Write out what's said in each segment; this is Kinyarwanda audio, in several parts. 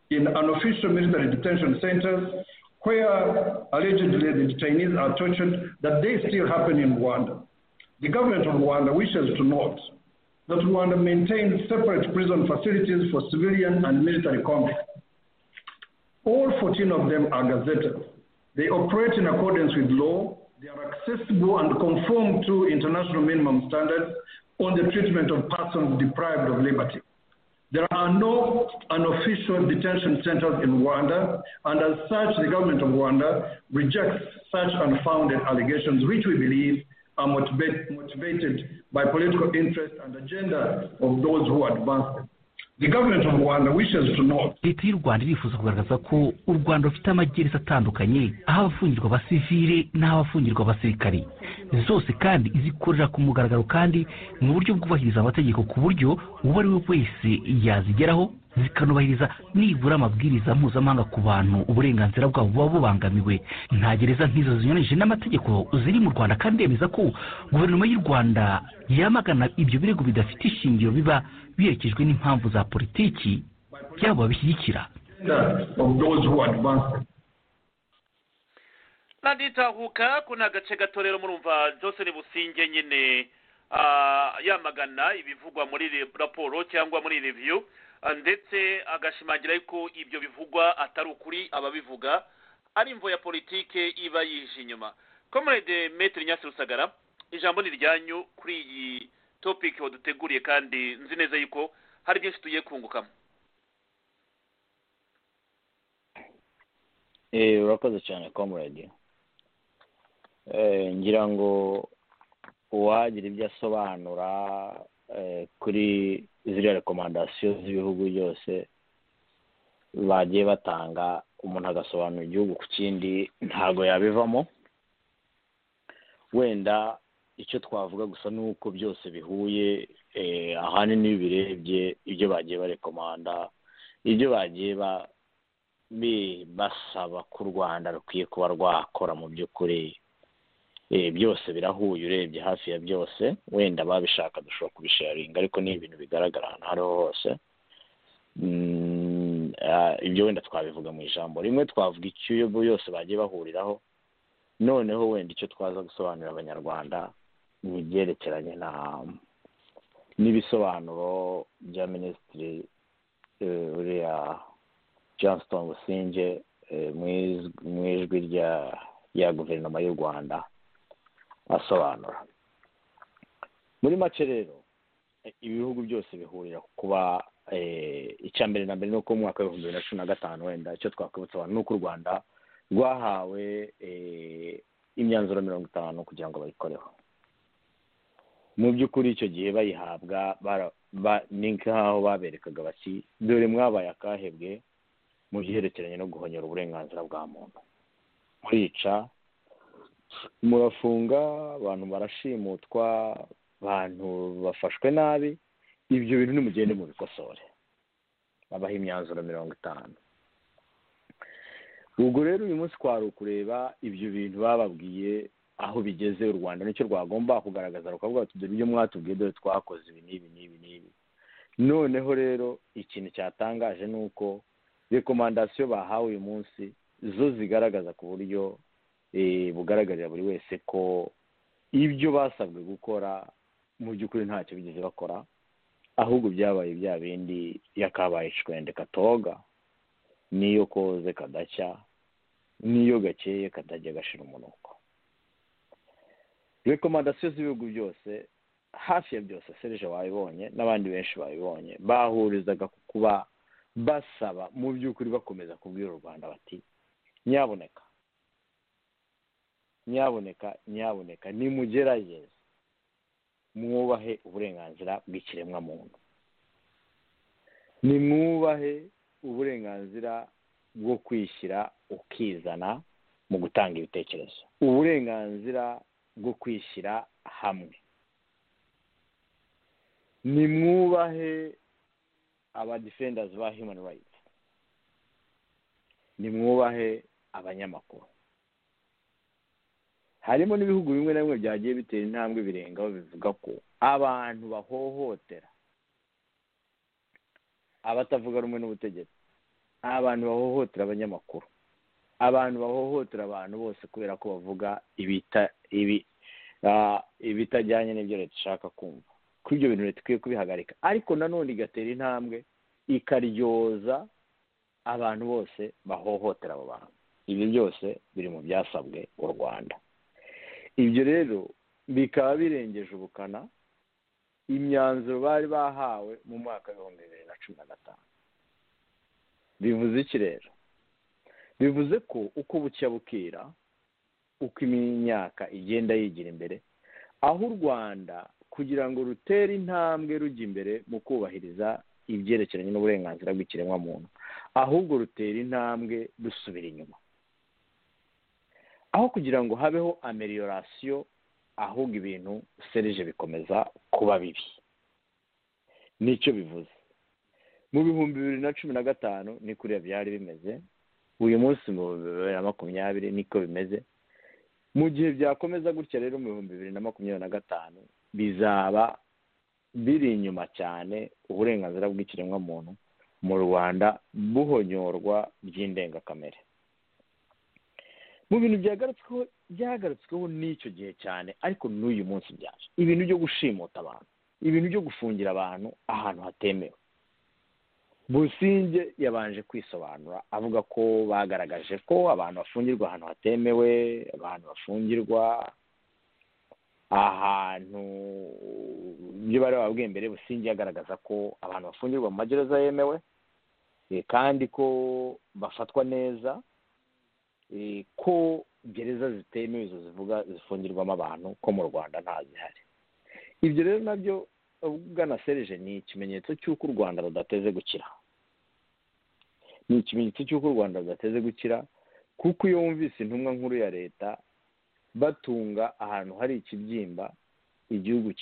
in unofficial military detention centers where allegedly the detainees are tortured, that they still happen in Rwanda. The government of Rwanda wishes to note that Rwanda maintains separate prison facilities for civilian and military convicts. All 14 of them are gazetted. They operate in accordance with law, they are accessible and conform to international minimum standards on the treatment of persons deprived of liberty. There are no unofficial detention centers in Rwanda, and as such, the government of Rwanda rejects such unfounded allegations, which we believe are motivate, motivated by political interest and agenda of those who advance them. The government of Rwanda wishes to know. leta y'u rwanda irifuza kugaragaza ko u rwanda rufite amagereza atandukanye aho abafungirwa abasivile n'abafungirwa abasirikari zose kandi izikorera ku mugaragaro kandi mu buryo bwubahiriza amategeko ku buryo uwo ari we wese yazigeraho zikanubahiriza nibura amabwiriza mpuzamahanga ku bantu uburenganzira bwabo buba bubangamiwe nta gereza nk'izo zinyuranyije n'amategeko ziri mu rwanda kandi yemeza ko guverinoma y'u rwanda yamagana ibyo birego bidafite ishingiro biba biherekejwe n'impamvu za politiki byabo babishyigikira naditahuka ko ni agace gato rero murumva joseph businge nyine yamagana ibivugwa muri raporo cyangwa muri reviyu ndetse agashimangira ko ibyo bivugwa atari ukuri ababivuga ari imvo ya politike iba yije inyuma komerede metero nyasi rusagara ijambo ni iryanyu kuri iyi topiki waduteguriye kandi nzi neza yuko hari byinshi tugiye kungukamo urakoze cyane komerede ngira ngo uwagira ibyo asobanura kuri ziriya rekomandasiyo z'ibihugu byose bagiye batanga umuntu agasobanura igihugu ku kindi ntabwo yabivamo wenda icyo twavuga gusa ni uko byose bihuye ahanini iyo birebye ibyo bagiye barekomanda ibyo bagiye basaba ko u rwanda rukwiye kuba rwakora mu by'ukuri byose birahuye urebye hafi ya byose wenda babishaka dushobora kubisharinga ariko ni ibintu bigaragara ahantu aho ariho hose ibyo wenda twabivuga mu ijambo rimwe twavuga icyuyobo yose bagiye bahuriraho noneho wenda icyo twaza gusobanurira abanyarwanda ni ibyerekeranye n'ibisobanuro bya minisitiri uriya johnston businge mu ijwi rya guverinoma y'u rwanda asobanura muri make rero ibihugu byose bihurira kuba icya mbere na mbere ni uko mu mwaka w'ibihumbi bibiri na cumi na gatanu wenda icyo twakwibutsa abantu ni uko u rwanda rwahawe imyanzuro mirongo itanu kugira ngo bayikoreho mu by'ukuri icyo gihe bayihabwa ni nk'aho baberekaga bati dore mwabaye akahebwe mu byerekeranye no guhonyora uburenganzira bwa muntu murica murafunga abantu barashimutwa abantu bafashwe nabi ibyo bintu nimugende mu bikosore babaha imyanzuro mirongo itanu ubwo rero uyu munsi kwari ukureba ibyo bintu bababwiye aho bigeze u rwanda nicyo rwagomba kugaragaza rukavuga bati dore ibyo mwatubwiye dore twakoze ibi n'ibi n'ibi n'ibi noneho rero ikintu cyatangaje ni uko rekomandasiyo bahawe uyu munsi zo zigaragaza ku buryo bugaragarira buri wese ko ibyo basabwe gukora mu by'ukuri ntacyo bigeze bakora ahubwo byabaye bya bindi yakabaye icwende katoga n'iyo koze kadacya n'iyo gakeye katajya gashira umunuko rekomandasiyo z'ibihugu byose hafi ya byose serije wabibonye n'abandi benshi babibonye bahurizaga ku kuba basaba mu by'ukuri bakomeza kubwira u rwanda bati nyaboneka nyaboneka nyaboneka nimugerageze mwubahe uburenganzira bw'ikiremwamuntu nimwubahe uburenganzira bwo kwishyira ukizana mu gutanga ibitekerezo uburenganzira bwo kwishyira hamwe nimwubahe abadifendazi ba himani rayiti nimwubahe abanyamakuru harimo n'ibihugu bimwe na bimwe byagiye bitera intambwe birengaho bivuga ko abantu bahohotera abatavuga rumwe n'ubutegetsi abantu bahohotera abanyamakuru abantu bahohotera abantu bose kubera ko bavuga ibita ibi ibitajyanye n'ibyo leta ishaka kumva ko ibyo bintu leta ikwiye kubihagarika ariko nanone igatera intambwe ikaryoza abantu bose bahohotera abo bantu ibyo byose biri mu byasabwe u rwanda ibyo rero bikaba birengeje ubukana imyanzuro bari bahawe mu mwaka w'ibihumbi bibiri na cumi na gatanu bivuze iki rero bivuze ko uko bucya bukira uko imyaka igenda yigira imbere aho u rwanda kugira ngo rutere intambwe rujya imbere mu kubahiriza ibyerekeranye n'uburenganzira bw'ikiremwamuntu ahubwo rutera intambwe rusubira inyuma aho kugira ngo habeho ameliyorasiyo ahubwo ibintu serije bikomeza kuba bibi nicyo bivuze mu bihumbi bibiri na cumi na gatanu ni kuriya byari bimeze uyu munsi mu bihumbi bibiri na makumyabiri niko bimeze mu gihe byakomeza gutya rero mu bihumbi bibiri na makumyabiri na gatanu bizaba biri inyuma cyane uburenganzira bw'ikiremwamuntu mu rwanda buhonyorwa by'indengakamere mu bintu byagarutsweho byagarutsweho n'icyo gihe cyane ariko n'uyu munsi byaje ibintu byo gushimuta abantu ibintu byo gufungira abantu ahantu hatemewe businge yabanje kwisobanura avuga ko bagaragaje ko abantu bafungirwa ahantu hatemewe abantu bafungirwa ahantu ibyo bari bababwiye mbere businge yagaragaza ko abantu bafungirwa mu magereza yemewe kandi ko bafatwa neza ko gereza zitemewe izo zivuga zifungirwamo abantu ko mu rwanda ntazihari ibyo rero nabyo ubugana serije ni ikimenyetso cy'uko u rwanda rudateze gukira ni ikimenyetso cy'uko u rwanda rudateze gukira kuko iyo wumvise intumwa nkuru ya leta batunga ahantu hari ikibyimba igihugu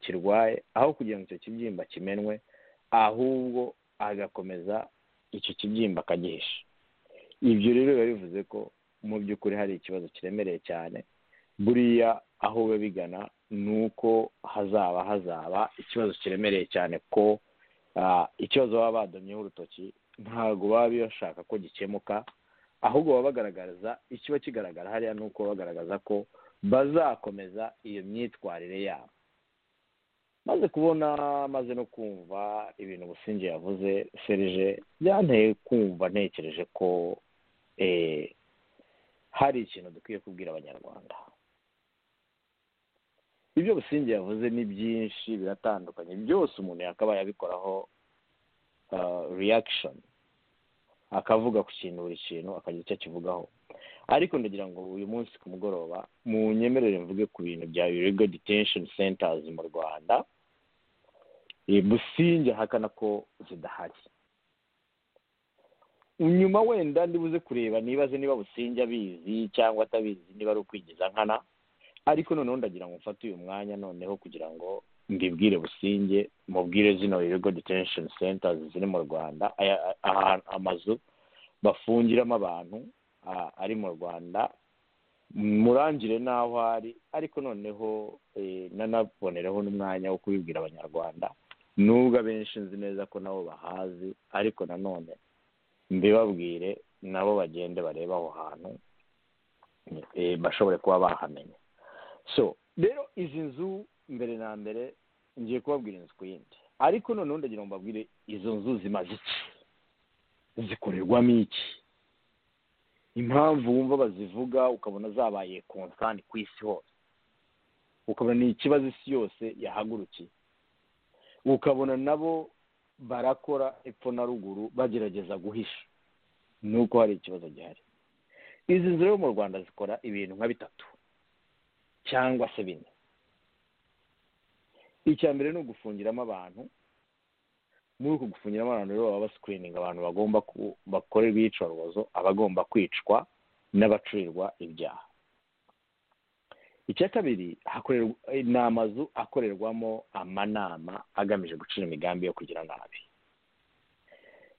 kirwaye aho kugira ngo icyo kibyimba kimenwe ahubwo agakomeza icyo kibyimba akagihisha ibyo rero biba bivuze ko mu by'ukuri hari ikibazo kiremereye cyane buriya aho biba bigana ni uko hazaba hazaba ikibazo kiremereye cyane ko ikibazo baba badomyeho urutoki ntabwo baba bashaka ko gikemuka ahubwo baba bagaragaza ikiba kigaragara hariya ni uko bagaragaza ko bazakomeza iyo myitwarire yabo maze kubona maze no kumva ibintu businge yavuze serije byanteye kumva ntekereje ko hari ikintu dukwiye kubwira abanyarwanda ibyo businge yavuze ni byinshi biratandukanye byose umuntu yakabaye abikoraho reyakishoni akavuga ku kintu buri kintu akagira icyo akivugaho ariko ndagira ngo uyu munsi ku mugoroba mu nyemerere mvuge ku bintu bya irego detensheni sentazi mu rwanda businge ahakana ko zidahari nyuma wenda ndibuze kureba nibaze niba businge abizi cyangwa atabizi niba ari ukwigiza nkana ariko noneho ndagira ngo mfate uyu mwanya noneho kugira ngo mbibwire businge mubwire zino ibigo detention centers ziri mu rwanda amazu bafungiramo abantu ari mu rwanda murangire n'aho ari ariko noneho nanabonereho n'umwanya wo kubibwira abanyarwanda nubwo abenshi nzi neza ko nabo bahazi ariko nanone mbibabwire nabo bagende barebe aho hantu bashobore kuba bahamenya so rero izi nzu mbere na mbere ngiye kubabwira inzu ku yindi ariko noneho ndagira ngo mbabwire izo nzu zimaze iki zikorerwamo iki impamvu wumva bazivuga ukabona zabaye konsani ku isi hose ukabona ni ikibazo isi yose yahagurukiye ukabona nabo barakora epfo na ruguru bagerageza guhisha ni uko hari ikibazo gihari izi nzu rero mu rwanda zikora ibintu nka bitatu cyangwa se bine icya mbere ni ugufungiramo abantu muri uku gufungiramo abantu rero baba basikirininga abantu bagomba bakorerwa iyicarubozo abagomba kwicwa n'abacurirwa ibyaha icya kabiri ni amazu akorerwamo amanama agamije gucira imigambi yo kugira nabi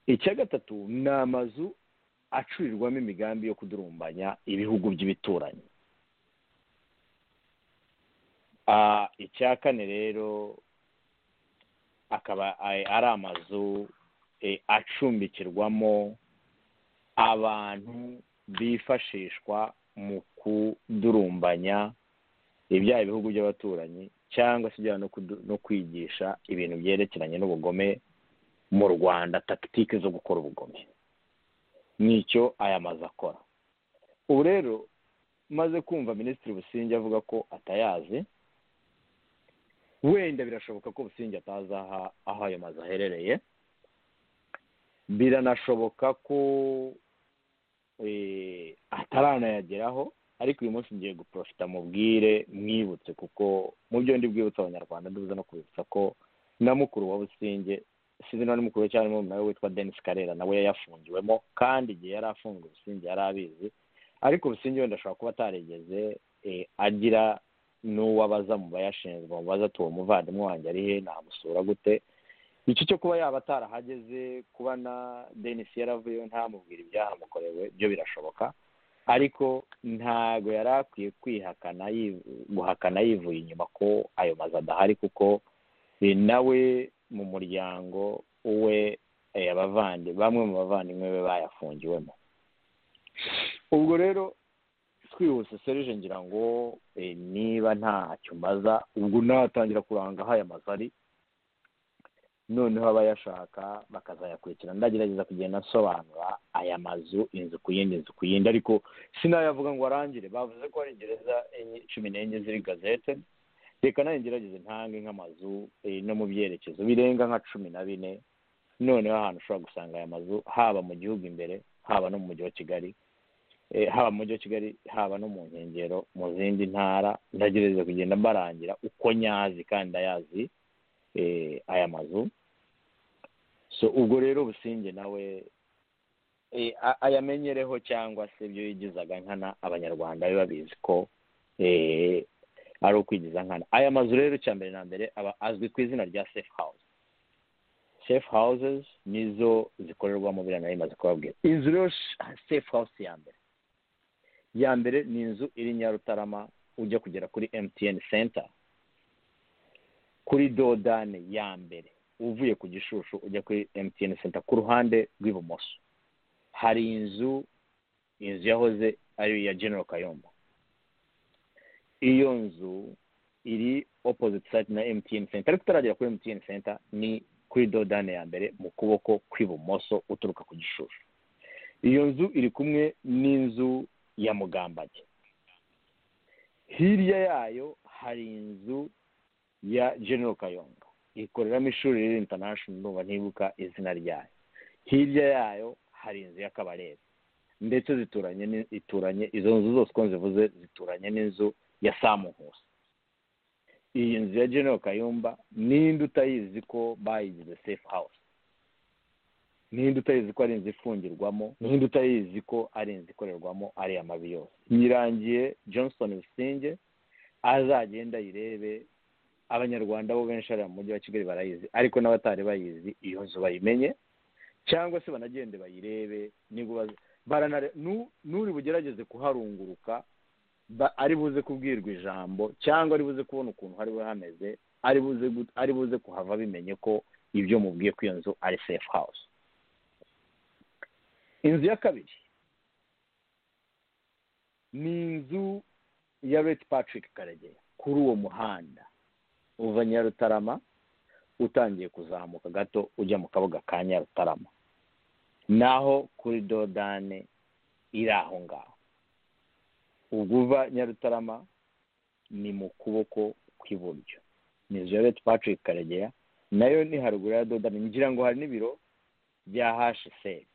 icya gatatu ni amazu acurirwamo imigambi yo kudurumbanya ibihugu by'ibituranyi icya kane rero akaba ari amazu acumbikirwamo abantu bifashishwa mu kudurumbanya ibyaha ibihugu by'abaturanyi cyangwa se ibyaha no kwigisha ibintu byerekeranye n'ubugome mu rwanda takitike zo gukora ubugome nicyo aya mazu akora ubu rero maze kumva minisitiri businge avuga ko atayazi wenda birashoboka ko businge atazi aho ayo mazu aherereye biranashoboka ko ataranayageraho ariko uyu munsi ngiye guporofita mubwire mwibutse kuko mu byo ndi bwibutse abanyarwanda ndubuze no kubibutsa ko na mukuru wa businge sinzi niba ni mukuru we cyangwa nawe witwa denise karera nawe yayafungiwemo kandi igihe yari afunzwe businge yari abizi ariko businge wenda ashobora kuba atarigeze agira n'uwabaza mu bayashinzwe mubaza ati uwo muvandimwe wanjye ari he namusura gute icyo cyo kuba yaba atarahageze kuba na denise yaravuyeho ntamubwira ibyahamukorewe byo birashoboka ariko ntago yari akwiye kwihakana guhakana yivuye inyuma ko ayo mazu adahari kuko nawe mu muryango we bamwe mu bavandimwe be bayafungiwemo ubwo rero twihuse serije ngira ngo niba ntacyo mbaza ubwo natangira kuranga aho aya mazu ari noneho abayashaka bakazayakurikira ndagerageza kugenda nsobanura aya mazu inzu ku yindi inzu ku yindi ariko sinayavuga ngo arangire bavuze ko hari gereza cumi n'enye ziri gazete reka nayo ngerageze ntange nk'amazu no mu byerekezo birenga nka cumi na bine noneho ahantu ushobora gusanga aya mazu haba mu gihugu imbere haba no mu mujyi wa kigali haba mu mujyi wa kigali haba no mu nkengero mu zindi ntara ndagerageza kugenda mbarangira uko nyazi kandi ayazi aya mazu so ubwo rero businge nawe ayamenyereho cyangwa se ibyo yigizaga nkana abanyarwanda biba babizi ko ari ukwigiza nkana aya mazu rero cya mbere na mbere aba azwi ku izina rya safe house safe houses nizo zikorerwamo biriya nayo imaze kubabwira inzu rero safe house ya mbere ya mbere ni inzu iri nyarutarama ujya kugera kuri mtn center kuri dodane ya mbere uvuye ku gishushu ujya kuri emutiyeni senta ku ruhande rw'ibumoso hari inzu inzu yahoze ari iya genero kayombo iyo nzu iri opoziti sayiti na emutiyeni senta ariko utaragera kuri emutiyeni senta ni kuri dodane ya mbere mu kuboko kw'ibumoso uturuka ku gishushu iyo nzu iri kumwe n'inzu ya mugambage hirya yayo hari inzu ya genero kayonga ikoreramo ishuri riri intanashono ndumva ntibuka izina ryayo hirya yayo hari inzu y'akabarebe ndetse zituranye ituranye izo nzu zose uko zivuze zituranye n'inzu ya samuhusi iyi nzu ya genero kayumba n'indi utayizi ko bayigize safe house n'indi utayizi ko ari inzu ifungirwamo n'indi utayizi ko ari inzu ikorerwamo ariya mabi yose yirangiye johnson bisinge azagenda ayirebe abanyarwanda bo benshi hariya mu mujyi wa kigali barayizi ariko n'abatari bayizi iyo nzu bayimenye cyangwa se banagende bayirebe n'uri bugerageze kuharunguruka ari buze kubwirwa ijambo cyangwa ari buze kubona ukuntu hari hameze ari buze kuhava bimenye ko ibyo mubwiye ko iyo nzu ari safe house inzu ya kabiri ni inzu ya reti patrick karegeya kuri uwo muhanda uva nyarutarama utangiye kuzamuka gato ujya mu kabuga ka nyarutarama naho kuri dodane iri aho ngaho ubwo uva nyarutarama ni mu kuboko kw'iburyo ni zoreti patrick karegeya nayo ni haruguru ya dodane ngira ngo hari n'ibiro bya hasheseri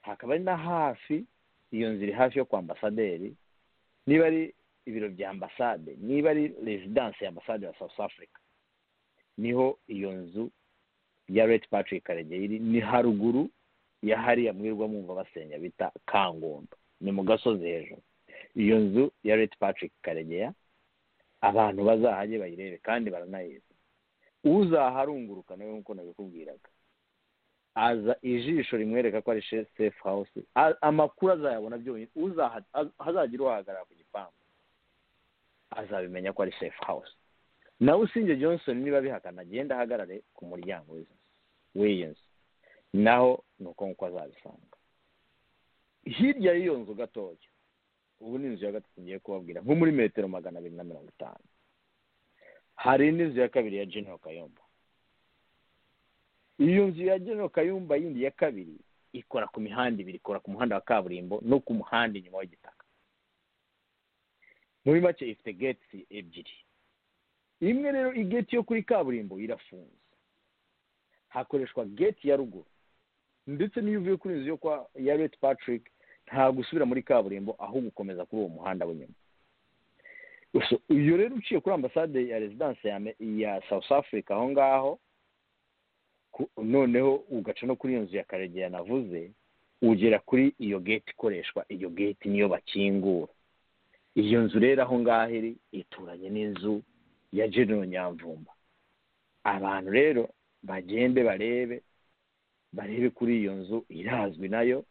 hakaba ari na hafi iyo nzu iri hafi yo kwa ambasaderi niba ari ibiro bya ambasade niba ari rezidansi ya ambasade ya south africa niho iyo nzu ya reti patrick karegeri ni haruguru ya hariya mwirwa mwumva basenya bita kangondo ni mu gasozi hejuru iyo nzu ya reti patrick karegeya abantu bazahajye bayirebe kandi baranayizi uzaharunguruka nawe nk'uko nabikubwiraga aza ijisho rimwereka ko ari safe house amakuru azayabona byonyine hazagira uhahagarara ku gipangu azabimenya ko ari safe house nawe usinge johnson niba bihakana agenda ahagarare ku muryango w'iyi nzu naho ni uko nguko azabisanga hirya y'iyo nzu gatoya ubu ni inzu ya gatatu ngiye kubabwira nko muri metero magana abiri na mirongo itanu hari n'inzu ya kabiri ya genero kayumba iyo nzu ya genero kayumba yindi ya kabiri ikora ku mihanda ibiri ikora ku muhanda wa kaburimbo no ku muhanda inyuma w'igitaka muri make ifite geti ebyiri imwe rero igeti yo kuri kaburimbo irafunze hakoreshwa geti ya ruguru ndetse n'iyo uvuye kuri inzu yo kwa ya reti patrick ntabwo usubira muri kaburimbo ahubwo ukomeza kuri uwo muhanda w'inyuma iyo rero uciye kuri ambasade ya rezidanse ya south africa aho ngaho noneho ugaca no kuri iyo nzu ya karegeya navuze ugera kuri iyo geti ikoreshwa iyo geti niyo bakingura iyo nzu rero aho ngaho iri ituranye n'inzu ya genero nyamvumba abantu rero bagende barebe barebe kuri iyo nzu irazwi nayo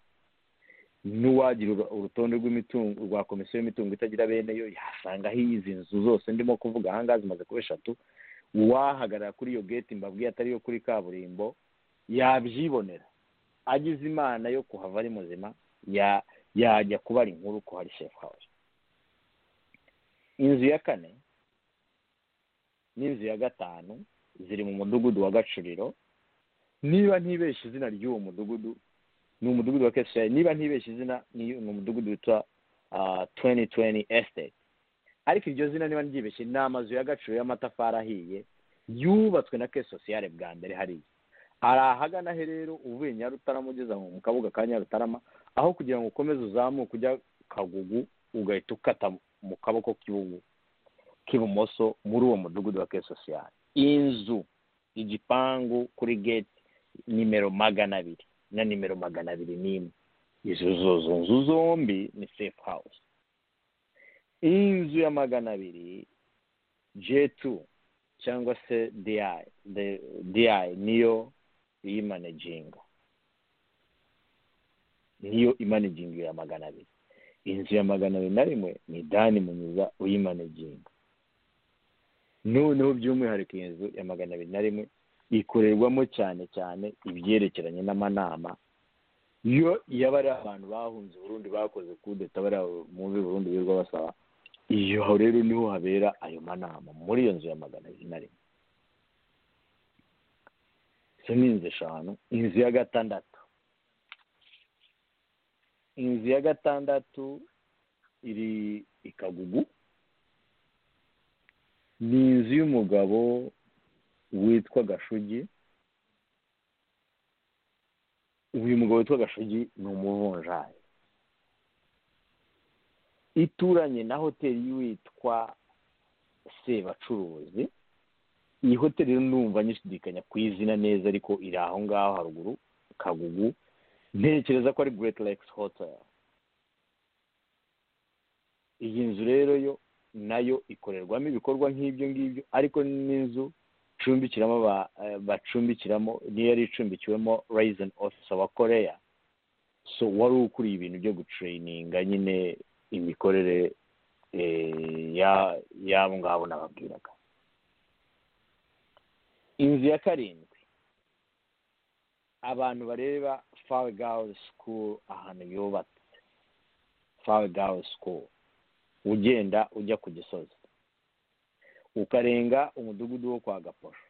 n'uwagira urutonde rw'imitungo rwa komisiyo y'imitungo itagira bene yo yasangaho izi nzu zose ndimo kuvuga ahangaha zimaze kuba eshatu uwahagarara kuri iyo geti mbabwiye atari iyo kuri kaburimbo yabyibonera agize imana yo kuhava ari muzima yajya kubara inkuru ko hari sefu hawuze inzu ya kane n'inzu ya gatanu ziri mu mudugudu wa gacuriro niba ntibeshye izina ry'uwo mudugudu ni umudugudu wa keshayi niba ntibeshye izina ni umudugudu witwa tuweni tuweni esiteti ariko iryo zina niba ryibeshye ni amazu ya gaciro y'amatafari ahiye yubatswe na kesi sosiyale bwa mbere hariya hari ahagana he rero uvuye nyarutarama ugeze mu kabuga ka nyarutarama aho kugira ngo ukomeze uzamuke ujya kagugu ugahita ukata mu kaboko k'ibumoso muri uwo mudugudu wa kesi sosiyale inzu igipangu kuri geti nimero magana abiri na nimero magana abiri n'imwe izo zozo nzu zombi ni sefu hawuze inzu ya magana abiri jetu cyangwa se diyayi diyayi niyo iyimanejinga niyo imanejinga ya magana abiri inzu ya magana abiri na rimwe ni dani munyiza uyimanejinga noneho by'umwihariko iyi nzu ya magana abiri na rimwe ikorerwamo cyane cyane ibyerekeranye n'amanama iyo yaba ari abantu bahunze uburundi bakoze kudeta bari muri burundi birirwa basaba iyo rero niho habera ayo manama muri iyo nzu ya magana abiri na rimwe izo ni inzu eshanu inzu ya gatandatu inzu ya gatandatu iri ikagugu ni inzu y'umugabo witwa gashugi uyu mugabo witwa gashugi ni umuvunjayi ituranye na hoteli y'uwitwa sebacuruzi iyi hoteli numva nyishidikanya ku izina neza ariko iri aho ngaho haruguru kagugu ntekereza ko ari great lakes hotel iyi nzu rero yo nayo ikorerwamo ibikorwa nk'ibyo ngibyo ariko n'inzu icumbikiramo bacumbikiramo niyo yari icumbikiwemo rayizeni ofisa wa koreya so wari ukuriye ibintu byo gutureyininga nyine imikorere y'abo ngabo nababwiraga inzu ya karindwi abantu bareba fawe gawu sikuru ahantu yubatse fawe gawu sikuru ugenda ujya ku gisozi ukarenga umudugudu wo kwa gaposho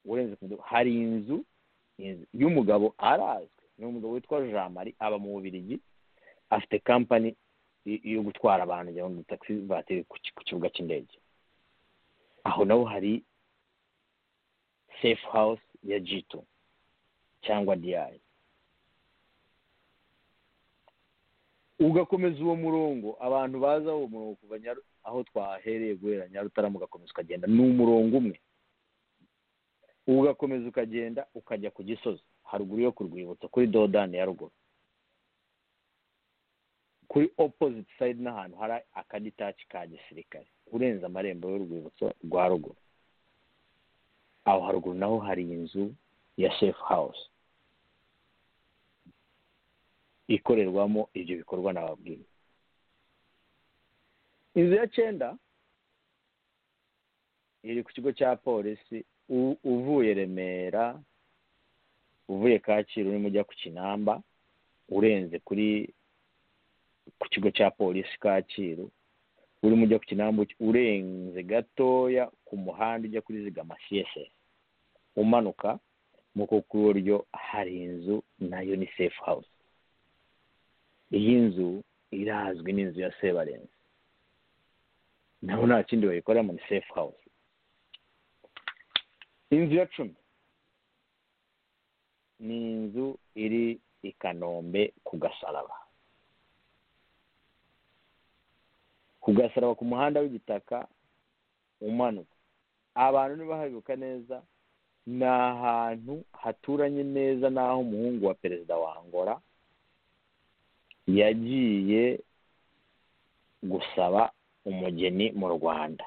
urenze ku mudugudu hari inzu y'umugabo arazwi ni umugabo witwa jean marie aba mu bubirigi afite kampani yo gutwara abantu kugira ngo taxi vatiri ku kibuga cy'indege aho naho hari safe house ya jito cyangwa diyayi ugakomeza uwo murongo abantu baza uwo murongo kuva aho twahereye guhera nyarutarama ugakomeza ukagenda ni umurongo umwe ugakomeza ukagenda ukajya ku gisozi haruguru yo ku rwibutso kuri dodani ya ruguru kuri opoziti sayidi n'ahantu hari akaditaci ka gisirikare urenze amarembo y'urwibutso rwa ruguru aho haruguru naho hari inzu ya sefu hawuze ikorerwamo ibyo bikorwa nababwiye inzu ya cyenda iri ku kigo cya polisi uvuye remera uvuye kacyiru urimo ujya ku kinamba urenze kuri ku kigo cya polisi kacyiru urimo ujya ku kinamba urenze gatoya ku muhanda ujya kuri zigama siyesesi umanuka mu kuboko kw'iburyo hari inzu nayo ni sefu hawuze iyi nzu irazwi n'inzu ya sebarenze nabo nta kindi bayikoramo ni sefu hawuze inzu ya cumi ni inzu iri i kanombe ku gasaraba ku gasaraba ku muhanda w'igitaka umanuka abantu ntibahabibuka neza ni ahantu haturanye neza n'aho umuhungu wa perezida wa angola yagiye gusaba umugeni mu rwanda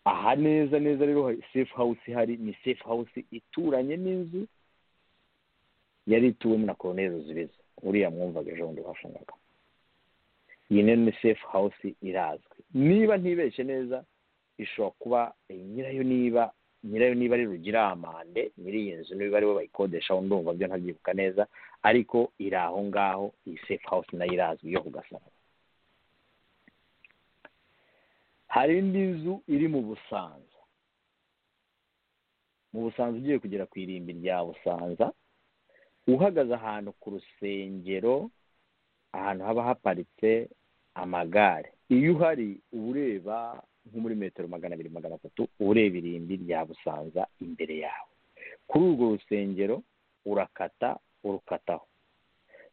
aha neza neza rero sefu hawusi hari ni sefu hawusi ituranye n'inzu yari ituwemo na koroneri ruzibiza uriya mwumvaga ejo bundi bafungaga iyi rero ni sefu hawusi irazwi niba ntibeshye neza ishobora kuba nyirayo niba nyirayo niba ari rugira amande nyiri iyi nzu niba ariwe bayikodesha aho ndumva byo ntabyibuka neza ariko iri aho ngaho iyi sefu hawusi nayo irazwi yo ku gasaraba hari indi nzu iri mu busanza mu busanza ugiye kugera ku irimbi rya busanza uhagaze ahantu ku rusengero ahantu haba haparitse amagare iyo uhari uba ureba nko muri metero magana abiri magana atatu ureba irimbi rya busanza imbere yawe kuri urwo rusengero urakata urukataho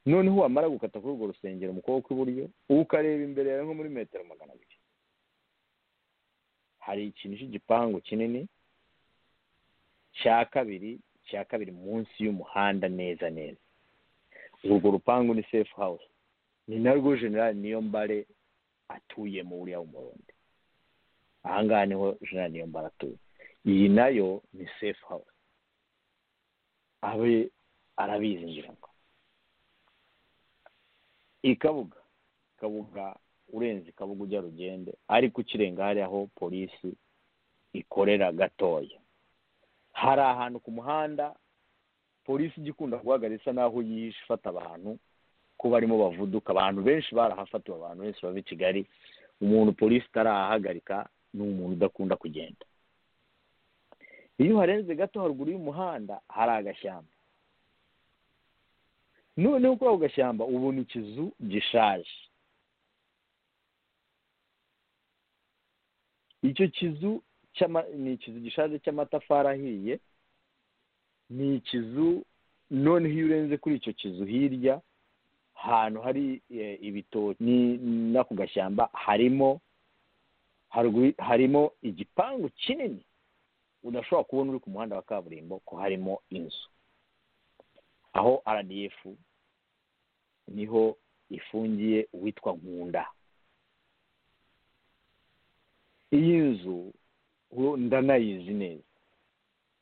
noneho wamara gukata kuri urwo rusengero mu kuboko kw'iburyo ukareba imbere yawe nko muri metero magana abiri hari ikintu cy'igipangu kinini cya kabiri cya kabiri munsi y'umuhanda neza neza urwo rupangu ni sefu hawusi ni narwo generali niyo mbare atuye mu buriya w'umurundi ahangaha niho generali niyo mbare atuye iyi nayo ni sefu hawusi abe arabizi ngira ngo ikabuga ikabuga urenze ikabuga ujya rugende ariko ukirenga hari aho polisi ikorera gatoya hari ahantu ku muhanda polisi ijya ikunda guhagarara isa n'aho yihishe ifata abantu ko barimo bavuduka abantu benshi barahafatiwe abantu benshi bava i kigali umuntu polisi itarahagarika ni umuntu udakunda kugenda iyo uharenze gato haruguru y'umuhanda hari agashyamba noneho kuri ako gashyamba ubona ikizu gishaje icyo kizu ni ikizu gishaje cy'amatafari ahiye ni ikizu noneho iyo urenze kuri icyo kizu hirya ahantu hari ibitoki n'ako gashyamba harimo harimo igipangu kinini udashobora kubona uri ku muhanda wa kaburimbo ko harimo inzu aho rdf niho ifungiye uwitwa nkunda iyi nzu ndanayizi neza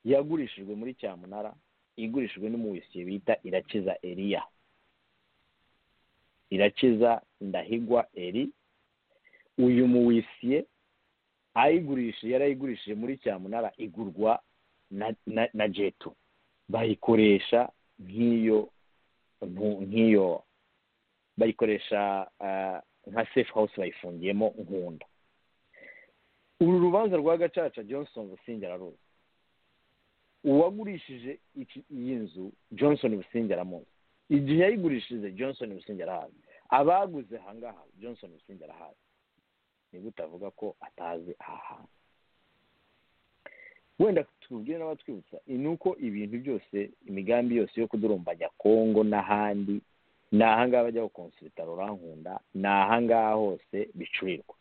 yagurishijwe muri cyamunara igurishijwe n'umubisiye bita irakiza eriya irakiza ndahigwa eri uyu muwisiye ayigurishije yarayigurishije muri cyamunara igurwa na jetu bayikoresha nk'iyo nk'iyo bayikoresha nka sefu hawusi bayifungiyemo nkunda uru rubanza rwa gacaca johnson businge araruzi uwagurishije iyi nzu johnson businge aramuzi igihe yayigurishije johnson businge arahazi abaguze ahangaha johnson businge arahazi niba utavuga ko atazi aha hantu wenda tubwire n'abatwibutsa ni uko ibintu byose imigambi yose yo kudurumbanya kongo n'ahandi ni ahangaha bajya gukonsulita rurankunda ni ahangaha hose bicurirwa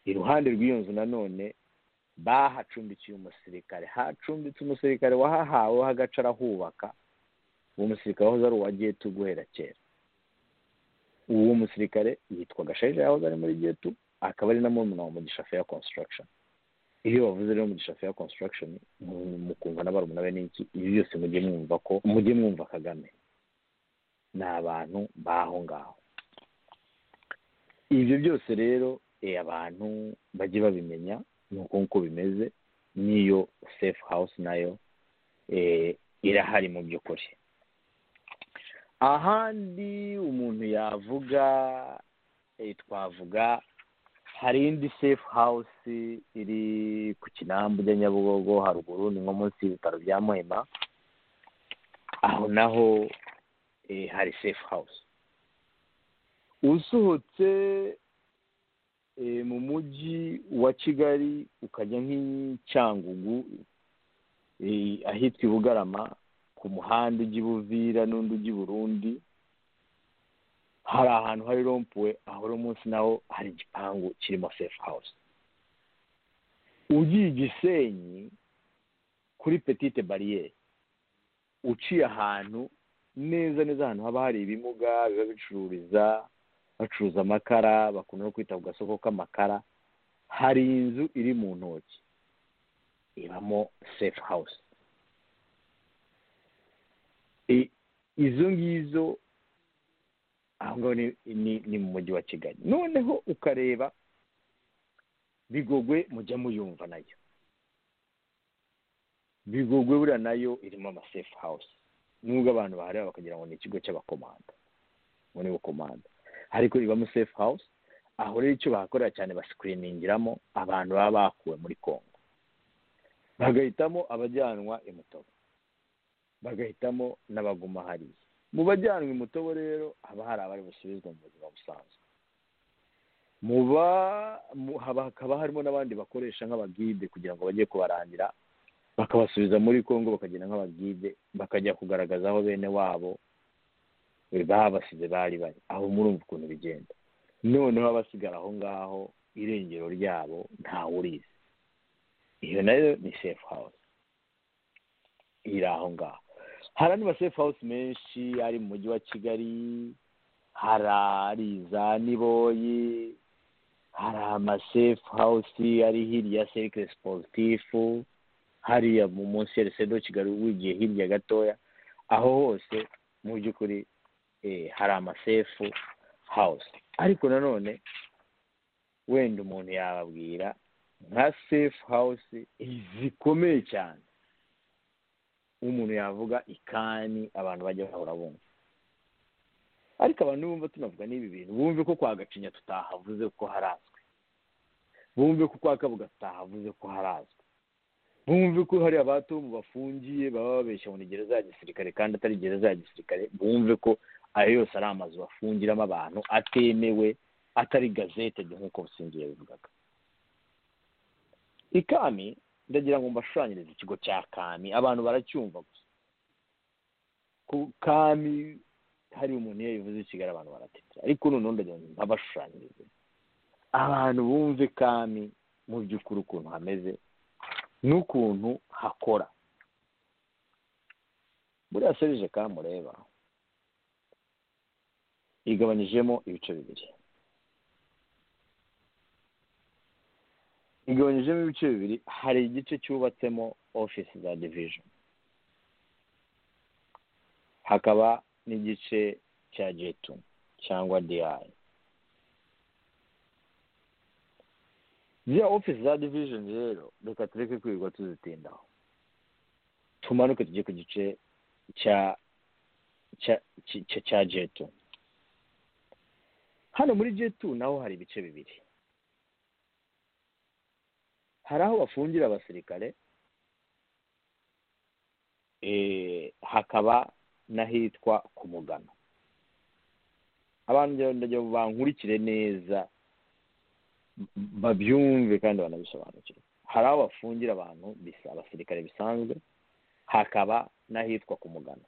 iruhande rw'iyo nzu nanone bahacumbikiye umusirikare hacumbitse umusirikare wahahawe agace arahubaka uwo musirikare wahoze ari uwa getu guhera kera uwo musirikare yitwa gasharija yahoze ari muri getu akaba ari na murumuna wa mugisha feya construction iyo bavuze rero mugisha feya construction mukumva na barumuna be n'iki ibi byose mujye mwumva ko mujye mwumva kagame ni abantu b'aho ngaho ibyo byose rero abantu bajye babimenya ni uko nguko bimeze n'iyo sefu hawusi nayo irahari mu by'ukuri ahandi umuntu yavuga twavuga hari indi sefu hawusi iri ku kinamba ujya nyabugogo haruguru ni nko munsi y'ibitaro bya muhima aho naho hari sefu hawusi usohotse mu mujyi wa kigali ukajya nk'icyangugu ahitwa i bugarama ku muhanda ujya i buvira n'undi ujya i burundi hari ahantu hari rompuwe aho uno munsi naho hari igipangu kirimo sefu hawusi ugiye igisenyi kuri petite bariyeri uciye ahantu neza neza ahantu haba hari ibimuga biba bicururiza bacuruza amakara bakunda no kwita ku gasoko k'amakara hari inzu iri mu ntoki ibamo sefu hawusi izo ngizo aho ngaho ni mu mujyi wa kigali noneho ukareba bigogwe mujya muyumva nayo bigogwe buriya nayo irimo amasefu hawusi nubwo abantu bahareba bakagira ngo ni ikigo cy'abakomanda ngo ni bukomanda ariko ibamo sefu hawusi aho rero icyo bahakorera cyane basikiriningiramo abantu baba bakuwe muri congo bagahitamo abajyanwa imutobo bagahitamo n'abaguma hariya mu bajyanwa imutobo rero haba hari abari busubizwa mu buzima busanzwe hakaba harimo n'abandi bakoresha nk'abagide kugira ngo bajye kubarangira bakabasubiza muri congo bakagenda nk'abagide bakajya kugaragaza aho bene wabo babasize bari bari aho murumva ukuntu bigenda noneho abasigara aho ngaho irengero ryabo ntawe urizi iyo nayo ni sefu hawusi iri aho ngaho hari andi masefu hawusi menshi ari mu mujyi wa kigali hari ari za niboyi hari amasefu hawusi ari hirya ya serikire siporutifu hariya mu munsi ya resedo kigali wigiye hirya gatoya aho hose mu by'ukuri hari amasefu hawusi ariko nanone wenda umuntu yababwira nka sefu hawusi zikomeye cyane umuntu yavuga ikani abantu bajya bahora bumva ariko abantu bumva tunavuga n'ibi bintu bumve ko kwa gacinya tutahavuze ko harazwi bumve ko kwa kabuga tutahavuze ko harazwi bumve ko hari abatomu bafungiye baba babeshya ngo ni gereza ya gisirikare kandi atari gereza ya gisirikare bumve ko ayo yose ari amazu bafungiramo abantu atemewe atari gazete nk'uko busingiye bivugaga ikami ndagira ngo mbashushanyirize ikigo cya kami abantu baracyumva gusa ku kami hari umuntu iyo bivuze ikigali abantu baratetera ariko noneho ndagira ngo mbabashushanyirize abantu bumve kami mu by'ukuri ukuntu hameze n'ukuntu hakora buriya serije kamureba igabanyijemo ibice bibiri igabanyijemo ibice bibiri hari igice cyubatsemo ofisi za division hakaba n'igice cya jetu cyangwa diyayi ziriya ofisi za division rero reka tureke kwirirwa tuzitindaho tumanuke tujye ku gice cya cya jetu hano muri jetu naho hari ibice bibiri hari aho bafungira abasirikare hakaba n'ahitwa ku mugano abantu bankurikire neza babyumve kandi banabisobanukirwe hari aho bafungira abantu bisa abasirikare bisanzwe hakaba n'ahitwa ku mugano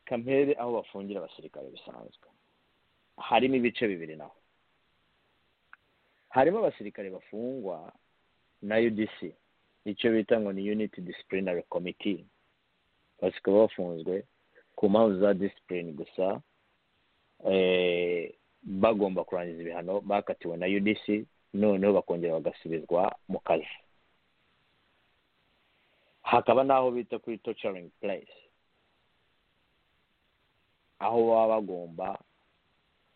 kampere aho bafungira abasirikare bisanzwe harimo ibice bibiri naho harimo abasirikare bafungwa na udc icyo bita ngo ni unity disciplinary committee basikaba bafunzwe ku mpamvu za discipline gusa bagomba kurangiza ibihano bakatiwe na udc noneho bakongera bagasubizwa mu kazi hakaba n'aho bita kuri tocaringi purayisi aho baba bagomba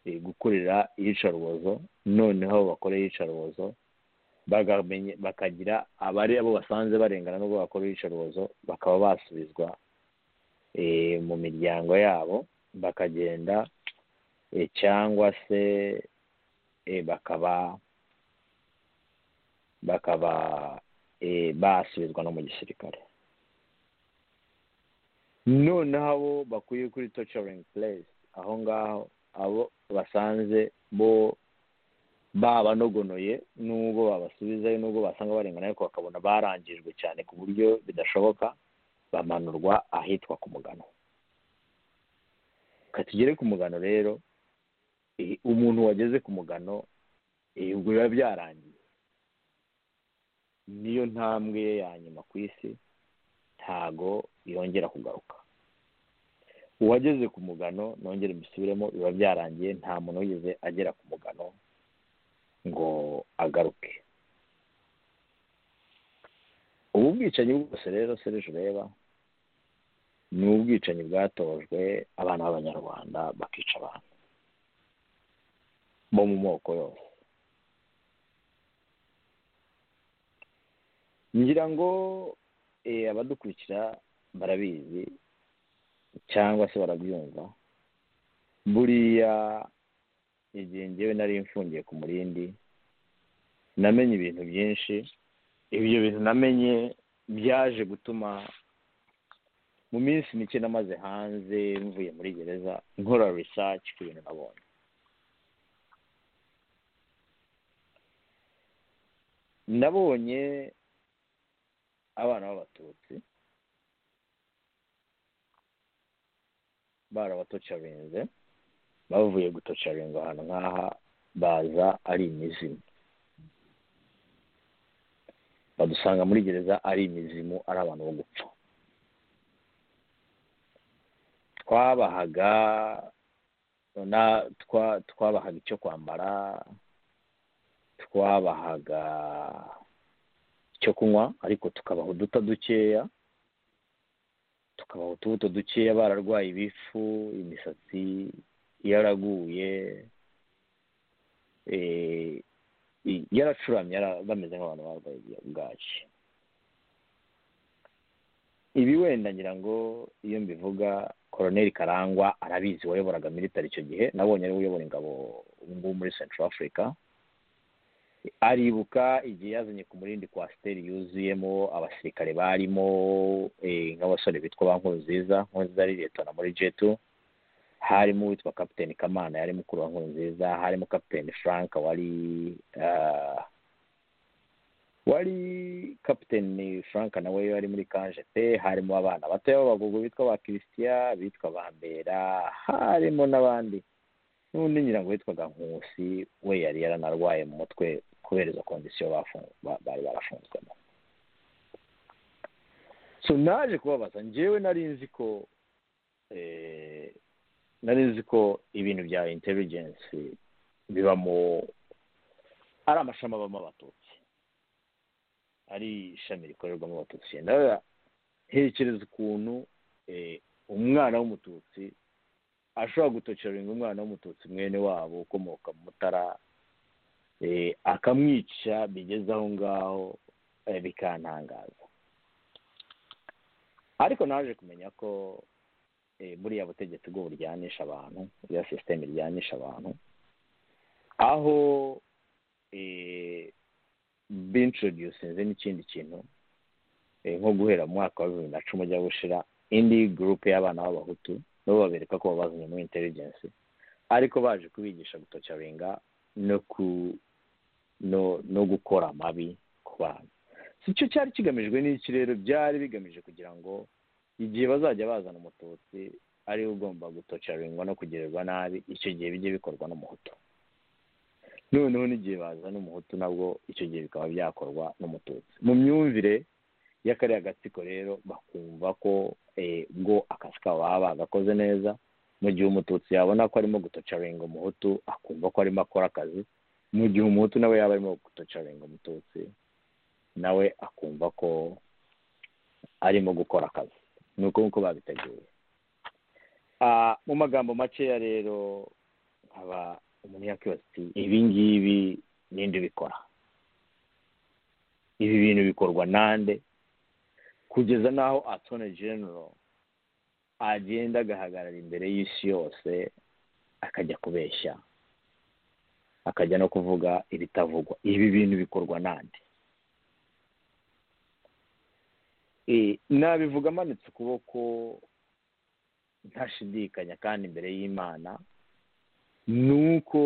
gukorera iyicarubozo noneho bakora iyicarubozo bakagira abari abo basanze barengana n'ubwo bakora iyicarubozo bakaba basubizwa mu miryango yabo bakagenda cyangwa se bakaba bakaba basubizwa no mu gisirikare noneho abo bakuye kuri tocaringi puresi aho ngaho abo basanze bo babanogonoye n'ubwo babasubizayo n'ubwo basanga barengana ariko bakabona barangijwe cyane ku buryo bidashoboka bamanurwa ahitwa ku mugano katugere ku mugano rero umuntu wageze ku mugano ubwo biba byarangiye niyo ntambwe ye ya nyuma ku isi ntago yongera kugaruka uwageze ku mugano nongere mbisubiremo biba byarangiye nta muntu wigeze agera ku mugano ngo agaruke ubu bwicanyi bwose rero serije ureba ni ubwicanyi bwatojwe abana b'abanyarwanda bakica abantu bo mu moko yose ngira ngo abadukurikira barabizi cyangwa se barabyumva buriya igihe ngewe nari mfungiye ku murindi namenye ibintu byinshi ibyo bintu namenye byaje gutuma mu minsi mike namaze hanze mvuye muri gereza nkora research ku bintu nabonye nabonye abana b'abatutsi barabatocarinze bavuye gutocaringa ahantu nk'aha baza ari imizimu badusanga muri gereza ari imizimu ari abantu bo gupfa twabahaga twabahaga icyo kwambara twabahaga icyo kunywa ariko tukabaha uduta dukeya tukabaha utubuto dukeya bararwaye ibifu imisatsi yaraguye yaracuramye bameze nk'abantu barwaye bwaki ibi wenda ngira ngo iyo mbivuga koroneri karangwa arabizi wayoboraga militari icyo gihe nabonye ariwe uyobora ingabo ubu ngubu muri central africa aribuka igihe yazanye ku murindi kwa siteri yuzuyemo abasirikare barimo nk'abasore bitwa ba nkurunziza nkurunziza ari leta muri jetu harimo uwitwa kapitani kamana yari mukuru wa nkurunziza harimo kapitani frank wari wari kapitani frank nawe wari muri kanje pe harimo abana bato b'abagugu bitwa ba kirisitiya bitwa bambera harimo n'abandi n'undi nyirango witwaga nkusi we yari yaranarwaye mu mutwe kubera izo kondisiyo bari barafunzwemo so naje kubabaza ngewe nari nzi ko nari nzi ko ibintu bya intelligence bibamo ari amashami abamo abatutsi ari ishami rikorerwamo abatutsi ntekereza ukuntu umwana w'umututsi ashobora gutocaringa umwana w'umututsi mwene wabo ukomoka mu mutara akamwica bigeze aho ngaho bikantangaza ariko naje kumenya ko buriya butegetsi bwo buryanisha abantu buriya sisiteme iryanisha abantu aho bintroducinze n'ikindi kintu nko guhera mu mwaka wa bibiri na cumi ujya gushira indi gurupe y'abana b'abahutu nabo babereka ko babazanye muri intelligence ariko baje kubigisha gutocaringa no ku no no gukora amabi ku bantu icyo cyari kigamijwe n'iki rero byari bigamije kugira ngo igihe bazajya bazana umututsi ariwe ugomba gutocaringwa no kugirirwa nabi icyo gihe bijye bikorwa n'umuhutu noneho n'igihe bazana umuhutu nabwo icyo gihe bikaba byakorwa n'umututsi mu myumvire y'akariya gatsiko rero bakumva ko bwo akazi kabo baba bagakoze neza mu gihe umututsi yabona ko arimo gutocaringa umuhutu akumva ko arimo akora akazi mu gihe umuhutu nawe yaba arimo gutocaringa umututsi nawe akumva ko arimo gukora akazi ni uko nguko babiteguye mu magambo makeya rero aba umuntu yakwibaza ati ibi ngibi ninde ubikora ibi bintu bikorwa nande kugeza n'aho atone genero agenda agahagarara imbere y'isi yose akajya kubeshya akajya no kuvuga ibitavugwa ibi bintu bikorwa nande nabivuga amanitse ukuboko ntashidikanya kandi imbere y'imana ni uko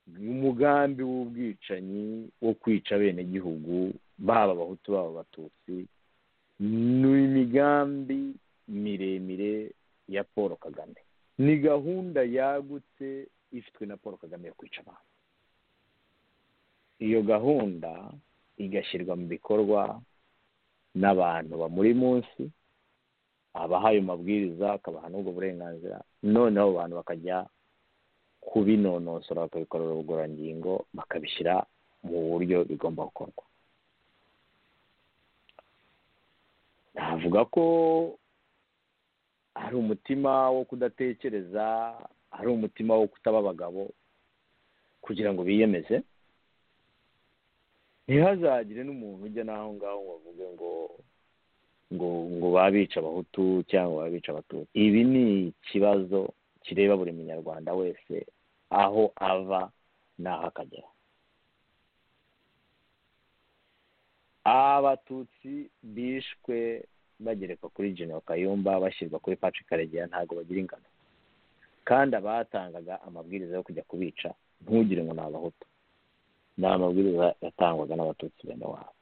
umugambi w'ubwicanyi wo kwica abenegihugu baba abahutu baba abatutsi ni imigambi miremire ya paul kagame ni gahunda yagutse ifitwe na paul kagame yo kwica abantu iyo gahunda igashyirwa mu bikorwa n'abantu bamuri munsi abahaye amabwiriza akabaha n'ubwo burenganzira noneho abantu bakajya kubinonosora bakabikorera ubugororangingo bakabishyira mu buryo bigomba gukorwa navuga ko hari umutima wo kudatekereza hari umutima wo kutaba abagabo kugira ngo biyemeze ntihazagire n'umuntu ujya n'aho ngaho ngo avuge ngo ngo ngo babica abahutu cyangwa babica abatutsi ibi ni ikibazo kireba buri munyarwanda wese aho ava n'aho akagera abatutsi bishwe bagereka kuri General kayumba bashyirwa kuri patrick karegeya ntabwo bagira ingano kandi abatangaga amabwiriza yo kujya kubica ntugire ngo ni abahutu ni amabwiriza yatangwaga n'abatutsi bene wabo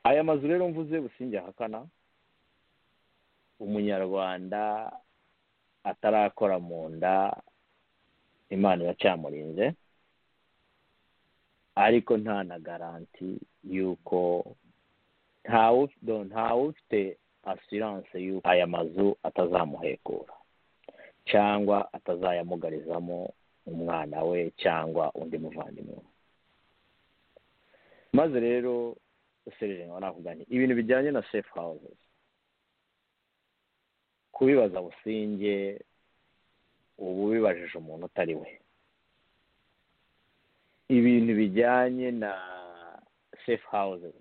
aya mazu rero mvuze businge ahakana umunyarwanda atarakora mu nda imana iracyamurinze ariko nta na garanti y'uko ntawe ufite asiranse y'uko aya mazu atazamuhekura cyangwa atazayamugarizamo umwana we cyangwa undi muvandimwe maze rero serije nkaba navuga nti ibintu bijyanye na safe houses kubibaza businge ubu bibajije umuntu utari we ibintu bijyanye na safe houses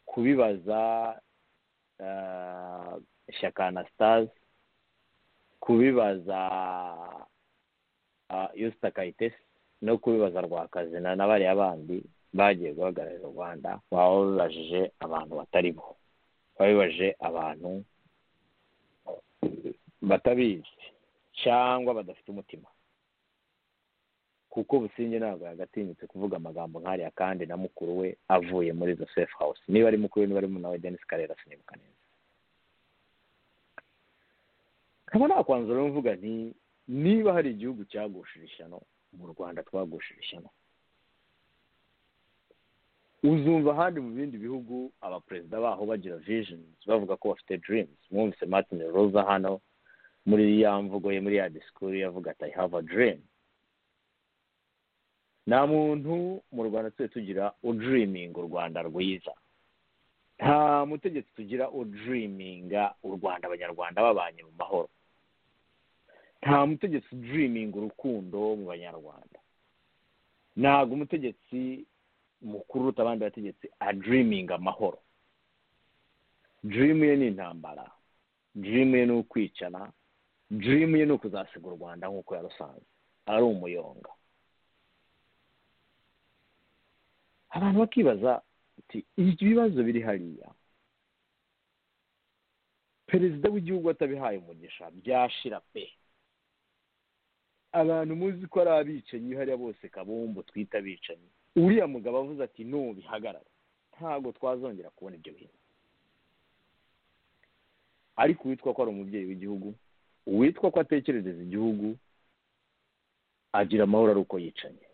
kubibaza ishyaka anastase kubibaza yusita kayitesi no kubibaza rwakazina na bariya bandi bagiye guhagararira u rwanda baba babibajije abantu batari bo babibaje abantu batabizi cyangwa badafite umutima kuko businge ntabwo yagatinyutse kuvuga amagambo nk'ariya kandi na mukuru we avuye muri izo safe house niba ari mukuru we niba ari nawe denise karera sinibuka neza nkaba nakwanzura mvuga nti niba hari igihugu cyagushije ishyano mu rwanda twagushije ishyano uzumva ahandi mu bindi bihugu abaperezida baho bagira vijinizi bavuga ko bafite dirimuzi mwumvise martin roza hano muri ya mvugo ye muri ya disikuru yavuga ati i have a dream nta muntu mu rwanda tujye tugira udiriminga u rwanda rwiza nta mutegetsi tugira udiriminga u rwanda abanyarwanda babanye mu mahoro nta mutegetsi udiriminga urukundo mu banyarwanda ntabwo umutegetsi mukuru uruta abandi bategetsi adiriminga amahoro dirimu ye ni intambara dirimu ye ni ukwicana dirimu ye ni ukuzasiga u rwanda nk'uko yarusanze ari umuyonga abantu bakibaza ati ibibazo biri hariya perezida w'igihugu atabihaye umugisha byashira pe abantu muzi ko ari abicanyi hariya bose kabumbu twita abicanyi uriya mugabo avuze ati ntubihagarare ntabwo twazongera kubona ibyo bintu ariko uwitwa ko ari umubyeyi w'igihugu uwitwa ko atekerereza igihugu agira amahoro ari uko yicanye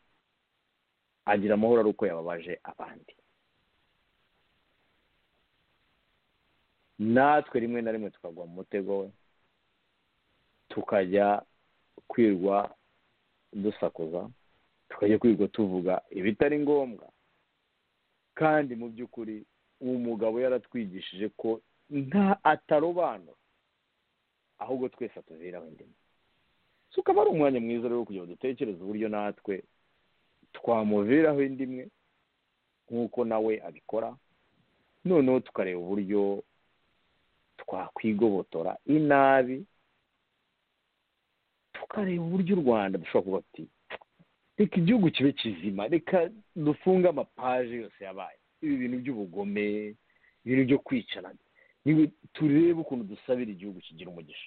agira amahoro ari uko yababaje abandi natwe rimwe na rimwe tukagwa mu mutego we tukajya kwirwa dusakuza tukajya kwiga tuvuga ibitari ngombwa kandi mu by'ukuri uwo mugabo yaratwigishije ko nta atarobanura ahubwo twese atuziraho indimi so ukaba ari umwanya mwiza rero wo kugira ngo dutekereze uburyo natwe twamuviraho indimwe nk'uko nawe abikora noneho tukareba uburyo twakwigobotora inabi tukareba uburyo u rwanda dushobora kuba ati reka igihugu kibe kizima reka dufunge amapaje yose yabaye ibi bintu by'ubugome ibintu byo kwicarana turebe ukuntu dusabira igihugu kigira umugisha